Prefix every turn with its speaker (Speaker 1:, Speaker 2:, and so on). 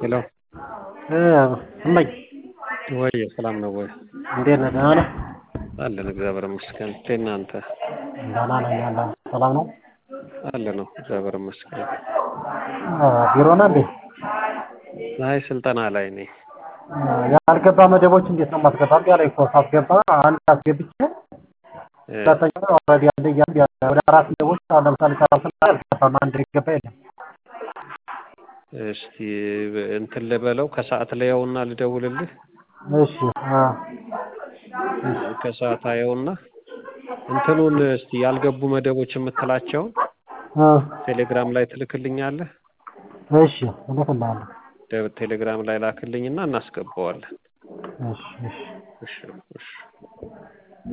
Speaker 1: ሄሎ
Speaker 2: እመኝ
Speaker 1: ወይ ሰላም ነው ወይ?
Speaker 2: እንዴት ነህ? ደህና ነህ?
Speaker 1: አለን እግዚአብሔር ይመስገን። እንዴት ነህ አንተ?
Speaker 2: ደህና ነኝ አለሁ። ሰላም ነው?
Speaker 1: አለ ነው እግዚአብሔር ይመስገን።
Speaker 2: ቢሮ ነህ እንዴ?
Speaker 1: አይ ስልጠና ላይ ነኝ።
Speaker 2: ያልገባ መደቦች እንዴት ነው የማስገባ? እምቢ አለኝ እኮ ሳስገባ አንድ አስገብቼ ሁለተኛ ኦልሬዲ አለ እያሉ ወደ አራት መደቦች አሁን ለምሳሌ ሰላሳ አልገባም። አንድ የገባ የለም።
Speaker 1: እስቲ እንትን ልበለው ከሰዓት ላየውና ልደውልልህ።
Speaker 2: እሺ አ
Speaker 1: ከሰዓት አየውና እንትኑን እስቲ ያልገቡ መደቦች የምትላቸውን
Speaker 2: አ
Speaker 1: ቴሌግራም ላይ ትልክልኛለህ።
Speaker 2: እሺ እልክልሃለሁ።
Speaker 1: ቴሌግራም ላይ ላክልኝና እናስገባዋለን።
Speaker 2: እሺ እሺ
Speaker 1: እሺ እሺ